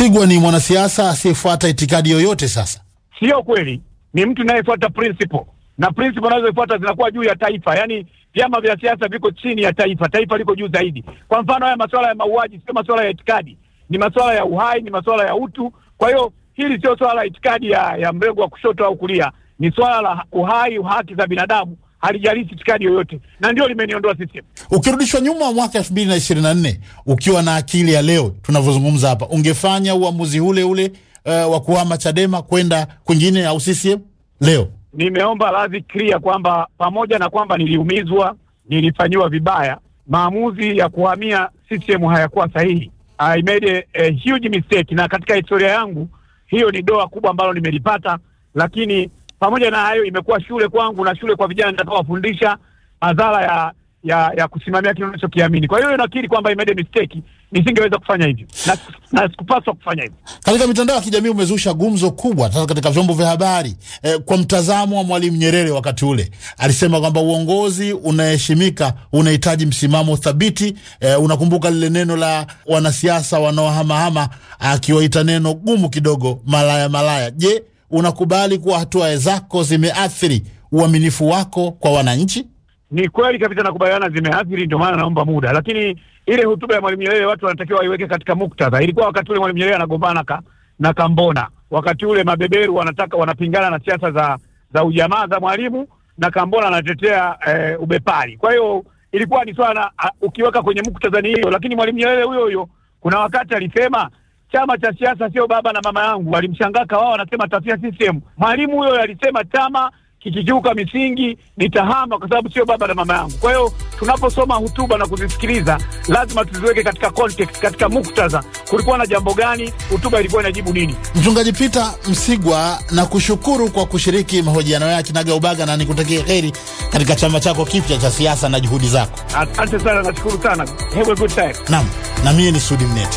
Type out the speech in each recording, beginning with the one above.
Msigwa ni mwanasiasa asiyefuata itikadi yoyote. Sasa Sio kweli, ni mtu anayefuata principle na principle anazofuata zinakuwa juu ya taifa. Yaani vyama vya siasa viko chini ya taifa, taifa liko juu zaidi. Kwa mfano, haya masuala ya mauaji sio masuala ya itikadi, ni masuala ya uhai, ni masuala ya utu. Kwa hiyo hili sio swala la itikadi ya, ya mrengo wa kushoto au kulia, ni swala la uhai, haki za binadamu, halijalishi itikadi yoyote, na ndio limeniondoa CCM. ukirudishwa nyuma mwaka elfu mbili na ishirini na nne ukiwa na akili ya leo tunavyozungumza hapa, ungefanya uamuzi ule ule uh, wa kuhama Chadema kwenda kwingine au CCM leo? Nimeomba radhi clear kwamba pamoja na kwamba niliumizwa, nilifanyiwa vibaya, maamuzi ya kuhamia CCM hayakuwa sahihi. I made a, a huge mistake, na katika historia yangu hiyo ni doa kubwa ambalo nimelipata, lakini pamoja na hayo imekuwa shule kwangu na shule kwa vijana nitakaowafundisha madhara ya ya ya kusimamia kile unachokiamini. Kwa hiyo nakiri kwamba I made a mistake, nisingeweza kufanya hivyo na, na sikupaswa kufanya hivyo. Katika mitandao ya kijamii umezusha gumzo kubwa sasa katika vyombo vya habari eh, kwa mtazamo wa Mwalimu Nyerere wakati ule alisema kwamba uongozi unaheshimika unahitaji msimamo thabiti. Eh, unakumbuka lile neno la wanasiasa wanaohamahama akiwaita neno gumu kidogo, malaya malaya. Je, unakubali kuwa hatua zako zimeathiri uaminifu wako kwa wananchi? Ni kweli kabisa, nakubaliana, zimeathiri, ndio maana naomba muda. Lakini ile hotuba ya Mwalimu Nyerere watu wanatakiwa waiweke katika muktadha. Ilikuwa wakati ule Mwalimu Nyerere anagombana ka, na Kambona, wakati ule mabeberu wanataka wanapingana na siasa za za ujamaa za Mwalimu na Kambona anatetea eh, ubepari. Kwa hiyo ilikuwa ni swala a, ukiweka kwenye muktadha ni hiyo, lakini Mwalimu Nyerere huyo huyo kuna wakati alisema chama cha siasa sio baba na mama yangu. Alimshangaka wao wanasema tafia CCM. Mwalimu huyo alisema chama kikikiuka misingi nitahama kwa sababu sio baba na mama yangu. Kwa hiyo tunaposoma hotuba na kuzisikiliza lazima tuziweke katika context, katika muktadha. Kulikuwa na jambo gani? Hotuba ilikuwa inajibu nini? Mchungaji Peter Msigwa, na kushukuru kwa kushiriki mahojiano ya Kinaga Ubaga na nikutakie heri katika chama chako kipya cha siasa na juhudi zako. Asante sana, nashukuru sana. Have a good time. Naam, na mie ni Sudi Mnete.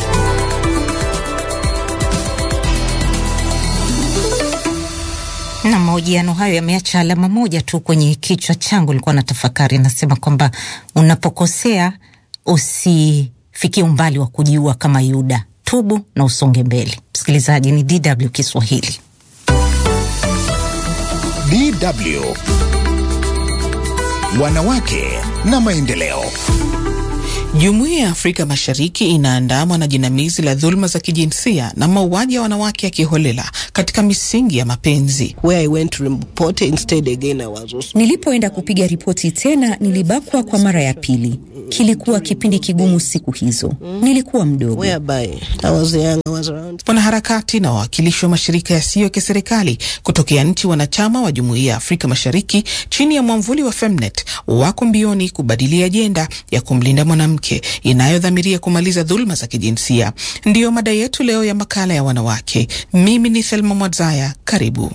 na mahojiano hayo yameacha alama moja tu kwenye kichwa changu. Nilikuwa na tafakari, nasema kwamba unapokosea usifikie umbali wa kujiua kama Yuda, tubu na usonge mbele. Msikilizaji, ni DW Kiswahili. DW Wanawake na Maendeleo. Jumuiya ya Afrika Mashariki inaandamwa na jinamizi la dhuluma za kijinsia na mauaji ya wanawake ya kiholela katika misingi ya mapenzi. Nilipoenda kupiga ripoti tena, nilibakwa kwa mara ya pili. Kilikuwa kipindi kigumu siku hizo, nilikuwa mdogo. Wanaharakati na wawakilishi wa mashirika yasiyo ya kiserikali kutokea nchi wanachama wa Jumuiya ya Afrika Mashariki chini ya mwamvuli wa Femnet wako mbioni kubadili ajenda ya kumlinda mwanamke inayodhamiria kumaliza dhuluma za kijinsia. Ndiyo mada yetu leo ya makala ya wanawake. Mimi ni Thelma Mwadzaya, karibu.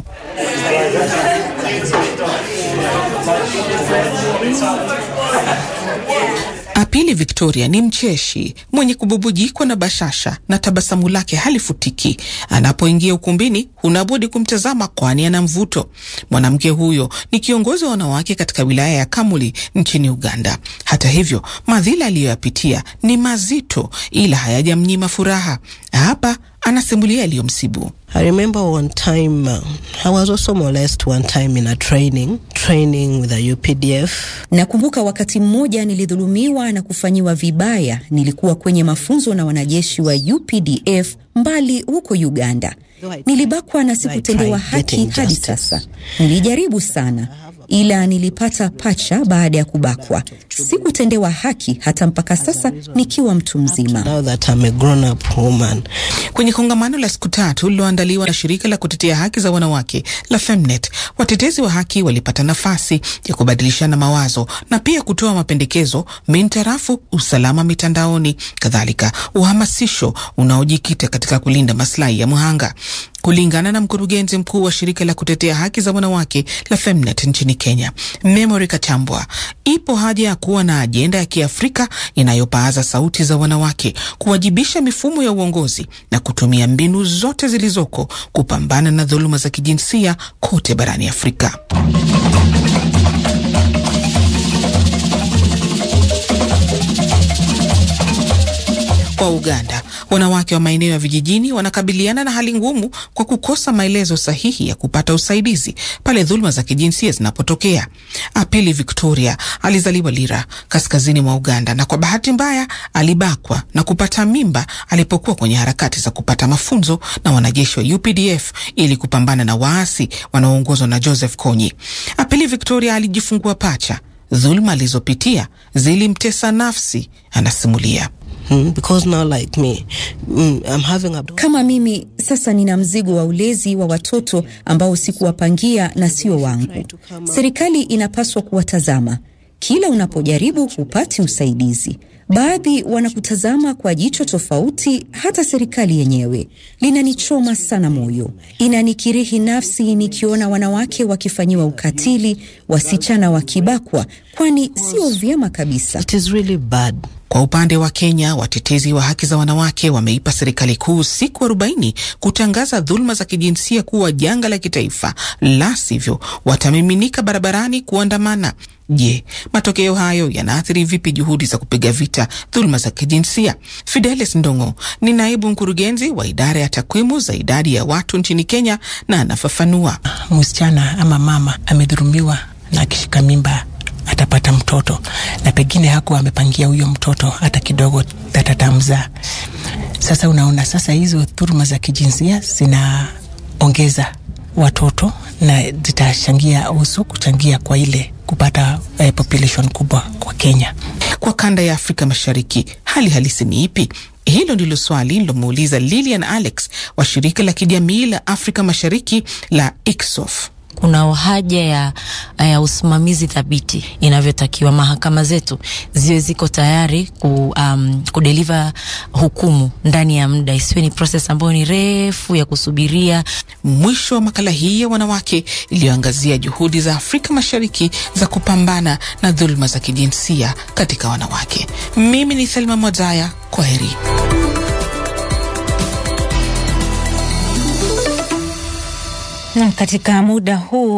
Apili Victoria ni mcheshi mwenye kububujikwa na bashasha na tabasamu lake halifutiki. Anapoingia ukumbini, hunabudi kumtazama, kwani ana mvuto. Mwanamke huyo ni kiongozi wa wanawake katika wilaya ya Kamuli nchini Uganda. Hata hivyo, madhila aliyoyapitia ni mazito, ila hayajamnyima furaha. Hapa anasimulia yaliyomsibu. I remember one time uh, I was also molested one time in a training training with a UPDF. Nakumbuka wakati mmoja nilidhulumiwa na kufanyiwa vibaya. Nilikuwa kwenye mafunzo na wanajeshi wa UPDF mbali huko Uganda. Nilibakwa na sikutendewa haki hadi sasa. Nilijaribu sana ila nilipata pacha baada ya kubakwa. Sikutendewa haki hata mpaka sasa nikiwa mtu mzima. Now that I'm a grown up woman. Kwenye kongamano la siku tatu lililoandaliwa na shirika la kutetea haki za wanawake la Femnet, watetezi wa haki walipata nafasi ya kubadilishana mawazo na pia kutoa mapendekezo mintarafu usalama mitandaoni, kadhalika uhamasisho unaojikita katika kulinda maslahi ya mhanga. Kulingana na mkurugenzi mkuu wa shirika la kutetea haki za wanawake la Femnet nchini Kenya, Memory Kachambwa, ipo haja ya kuwa na ajenda ya Kiafrika inayopaaza sauti za wanawake, kuwajibisha mifumo ya uongozi na kutumia mbinu zote zilizoko kupambana na dhuluma za kijinsia kote barani Afrika. Kwa Uganda, Wanawake wa maeneo ya vijijini wanakabiliana na hali ngumu kwa kukosa maelezo sahihi ya kupata usaidizi pale dhuluma za kijinsia zinapotokea. Apili Victoria alizaliwa Lira, kaskazini mwa Uganda, na kwa bahati mbaya alibakwa na kupata mimba alipokuwa kwenye harakati za kupata mafunzo na wanajeshi wa UPDF ili kupambana na waasi wanaoongozwa na Joseph Kony. Apili Victoria alijifungua pacha. Dhuluma alizopitia zilimtesa nafsi, anasimulia. Mm, because now like me, mm, I'm having a... Kama mimi sasa nina mzigo wa ulezi wa watoto ambao sikuwapangia na sio wangu. Serikali inapaswa kuwatazama. Kila unapojaribu hupati usaidizi. Baadhi wanakutazama kwa jicho tofauti, hata serikali yenyewe. Linanichoma sana moyo, inanikirihi nafsi nikiona wanawake wakifanyiwa ukatili, wasichana wakibakwa, kwani sio vyema kabisa. It is really bad. Kwa upande wa Kenya, watetezi wa haki za wanawake wameipa serikali kuu siku arobaini kutangaza dhuluma za kijinsia kuwa janga la kitaifa, la sivyo watamiminika barabarani kuandamana. Je, matokeo hayo yanaathiri vipi juhudi za kupiga vita dhuluma za kijinsia? Fidelis Ndongo ni naibu mkurugenzi wa idara ya takwimu za idadi ya watu nchini Kenya na anafafanua. Msichana ama mama amedhulumiwa na akishika mimba atapata mtoto na pengine hakuwa amepangia huyo mtoto hata kidogo atatamzaa. Sasa unaona, sasa hizo dhuluma za kijinsia zinaongeza watoto na zitachangia usu kuchangia kwa ile kupata eh, population kubwa kwa Kenya. Kwa kanda ya Afrika Mashariki, hali halisi ni ipi? Hilo ndilo swali nilomuuliza Lilian Alex wa shirika la kijamii la Afrika Mashariki la ICSOF. Kuna haja ya, ya usimamizi thabiti inavyotakiwa. Mahakama zetu ziwe ziko tayari ku, um, kudeliver hukumu ndani ya muda, isiwe ni proses ambayo ni refu ya kusubiria. Mwisho wa makala hii ya wanawake iliyoangazia juhudi za Afrika Mashariki za kupambana na dhuluma za kijinsia katika wanawake. Mimi ni Thelma Mwazaya, kwa heri. Na katika muda huu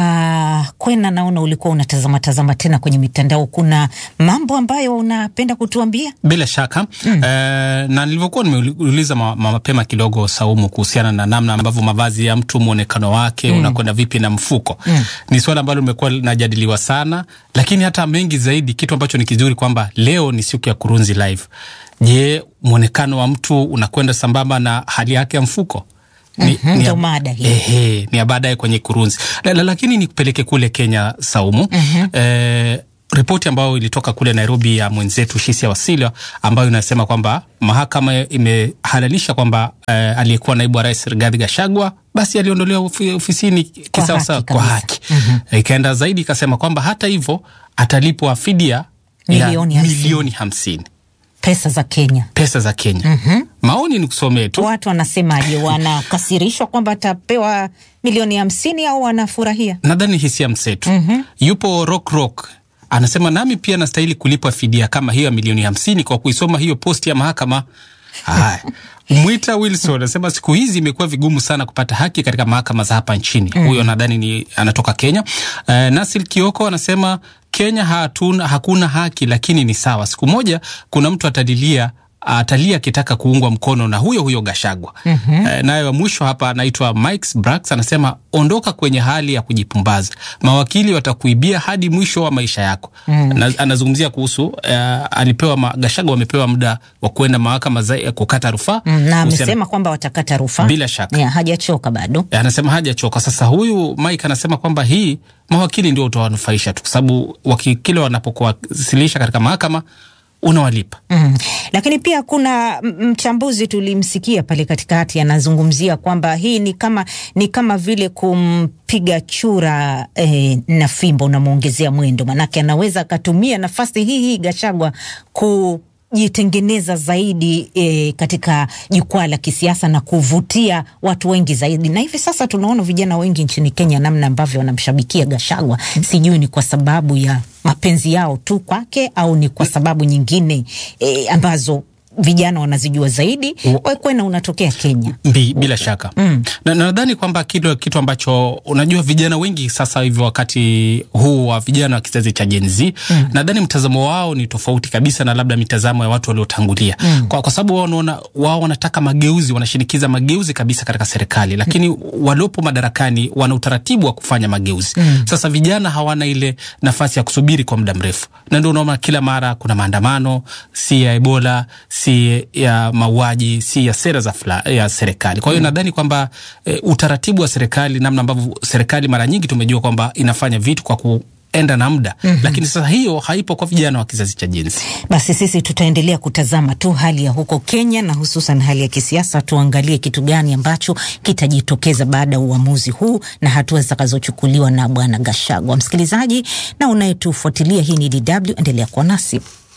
hapa Kwena, naona ulikuwa unatazama tazama tena kwenye mitandao. Kuna mambo ambayo unapenda kutuambia? Bila shaka mm. Eh, na nilivyokuwa nimeuliza ma, ma, mapema kidogo Saumu, kuhusiana na namna ambavyo mavazi ya mtu mwonekano wake mm. unakwenda vipi na mfuko mm. ni swala ambalo limekuwa linajadiliwa sana, lakini hata mengi zaidi, kitu ambacho ni kizuri kwamba leo ni siku ya Kurunzi Live. Je, mwonekano wa mtu unakwenda sambamba na hali yake ya mfuko? Ni, mm -hmm, ni, mada hii. Ehe, ni ya baadaye kwenye Kurunzi la, la, lakini nikupeleke kule Kenya Saumu. mm -hmm. Eh, ripoti ambayo ilitoka kule Nairobi ya mwenzetu Shisia Wasilwa ambayo inasema kwamba mahakama imehalalisha kwamba eh, aliyekuwa naibu wa rais Rigathi Gachagua basi aliondolewa ofisini kisawasawa kwa haki. mm -hmm. Ikaenda zaidi ikasema kwamba hata hivyo atalipwa fidia milioni ya milioni hamsini pesa za Kenya, pesa za Kenya. mm -hmm. Maoni ni kusomee tu, watu wanasemaje? Wanakasirishwa kwamba atapewa milioni hamsini au wanafurahia? Nadhani hisia mseto. mm -hmm. Yupo Rock Rock anasema nami pia nastahili kulipwa fidia kama hiyo ya milioni hamsini kwa kuisoma hiyo posti ya mahakama. Haya, Mwita Wilson anasema siku hizi imekuwa vigumu sana kupata haki katika mahakama za hapa nchini. mm. Huyo nadhani ni anatoka Kenya. Uh, Nasil Kioko anasema Kenya hatuna, hakuna haki lakini ni sawa. Siku moja kuna mtu atalilia atalia akitaka kuungwa mkono na huyo huyo Gashagwa. mm -hmm. E, naye wa mwisho hapa anaitwa Mike Brax anasema ondoka kwenye hali ya kujipumbaza, mawakili watakuibia hadi mwisho wa maisha yako. mm. Na, anazungumzia kuhusu uh, alipewa Gashagwa wamepewa muda wa kuenda mahakama za kukata rufaa mm, na amesema kwamba watakata rufaa bila shaka. Ya, hajachoka bado. E, anasema hajachoka. Sasa huyu Mike anasema kwamba hii mawakili ndio utawanufaisha tu, kwa sababu wakili wanapokuwasilisha katika mahakama unawalipa. Mm. Lakini pia kuna mchambuzi tulimsikia pale katikati anazungumzia kwamba hii ni kama ni kama vile kumpiga chura eh, na fimbo unamwongezea mwendo, manake anaweza akatumia nafasi hii hii Gachagua ku jitengeneza zaidi e, katika jukwaa la kisiasa na kuvutia watu wengi zaidi. Na hivi sasa tunaona vijana wengi nchini Kenya namna ambavyo wanamshabikia Gachagua. Sijui ni kwa sababu ya mapenzi yao tu kwake au ni kwa sababu nyingine e, ambazo vijana wanazijua zaidi, Wakwena unatokea Kenya. Mbi, bila shaka mm. na nadhani kwamba kile kitu ambacho unajua vijana wengi sasa hivi wakati huu wa vijana wa kizazi cha Gen Z mm. nadhani mtazamo wao ni tofauti kabisa na labda mitazamo ya watu waliotangulia mm. kwa, kwa sababu wao wanaona wao wanataka mageuzi, wanashinikiza mageuzi kabisa katika serikali, lakini mm. waliopo madarakani wana utaratibu wa kufanya mageuzi mm. Sasa vijana hawana ile nafasi ya kusubiri kwa muda mrefu, na ndio unaona kila mara kuna maandamano, si ya Ebola, si ya mauaji, si ya sera za fla, ya serikali. Kwa hiyo mm. nadhani kwamba e, utaratibu wa serikali, namna ambavyo serikali mara nyingi tumejua kwamba inafanya vitu kwa ku enda na muda mm -hmm. Lakini sasa hiyo haipo kwa vijana wa kizazi cha Gen Z. Basi sisi tutaendelea kutazama tu hali ya huko Kenya na hususan hali ya kisiasa, tuangalie kitu gani ambacho kitajitokeza baada ya uamuzi huu na hatua zitakazochukuliwa na Bwana Gashagwa. Msikilizaji na unayetufuatilia, hii ni DW, endelea kuwa nasi.